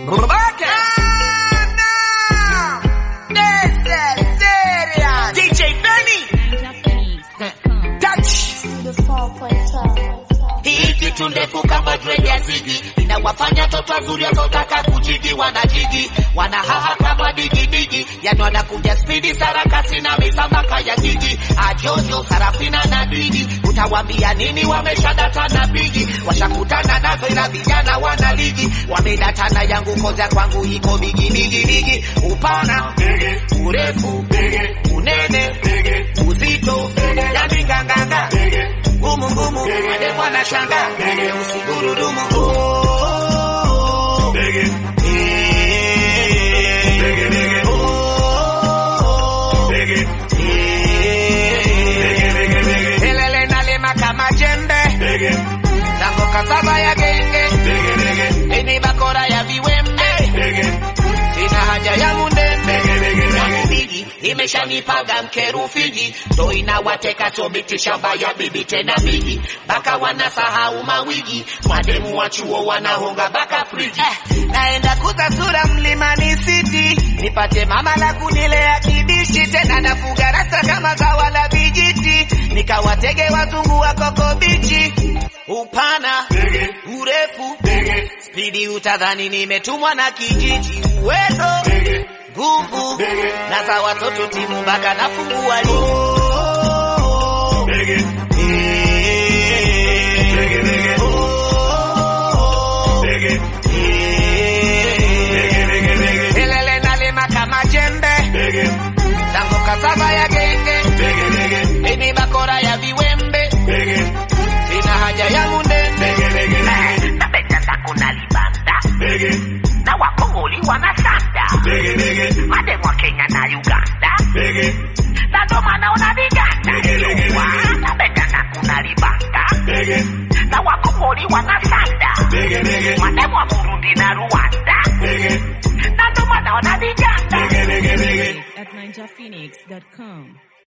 Robote. DJ Benny. Touch. Hii kitu ndefu kama dread ya zigi inawafanya toto wazuri wasiotaka kujigi wanajigi wanahaha kama digidigi yani wanakuja spidi sarakasi na misambaka ya jiji ajojo sarafina na didi utawambia nini wameshadata na bigi washakutana nazo ila vijana wana ligi wamedatana yangu koja kwangu iko bigi bigi bigi upana urefu unene uzito yani nganganga ngumu ngumu mademu anashanga usigurudumu Oh. Eh. Oh. Eh. Elele nalima kama jembe tango kasaba ya genge ini bakora ya viwembe sina haja ya mundembe Yangu bigi imeshanipaga mkerufiji ndo inawateka sobiti shamba ya bibi tena bigi baka wanasahau mawigi mademu wa chuo wanahonga baka friji eh, naenda kutasura mlimani city nipate mama la kunilea kibishi tena nafuga rasta kama zawa la vijiti nikawatege wazungu wa koko bichi upana urefu spidi utadhani nimetumwa na kijiji uwezo nguvu na za watoto timu mpaka nafungua ligi Elele nalima kama jembe tango kasaba ya genge ini bakora ya viwembe sina haja ya mundembe napenda zako na libanda na wakongoli wanasanda mademu wa kenya na uganda na ndo maana unaviganda Ewa, napenda zako na libanda na wakongoli wanasanda mademu wa burundi na rwanda na ndo maana unaviganda at ninjaphoenix.com.